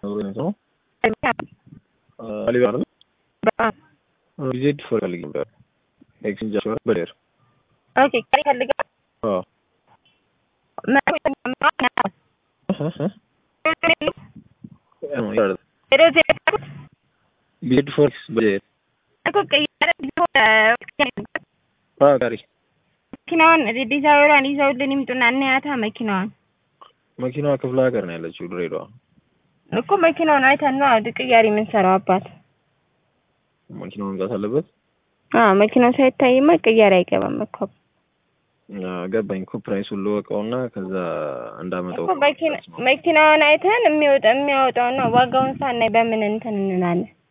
ነው አሊባ ነው ቪዚት ፈልግ ነበር ኤክስቼንጅ አሽወር በሌር ኦኬ ቀሪ ፈልጋ አዎ ቪዚት ፎርክስ በሌር አዎ ጋሪ መኪናዋን ዲዛይሯን ይዘውልን ይምጡና እናያታ መኪናዋን መኪናዋ ክፍለ ሀገር ነው ያለችው ድሬዳዋ እኮ መኪናውን አይተን ነው ቅያሪ የምንሰራው አባት መኪናው መምጣት አለበት አዎ መኪናው ሳይታይማ ቅያሪ አይገባም እኮ ገባኝ እኮ ፕራይሱን ልወቀውና ከዛ እንዳመጣው እኮ መኪናውን አይተን የሚወጣ የሚያወጣውና ዋጋውን ሳናይ በምን እንትን እንላለን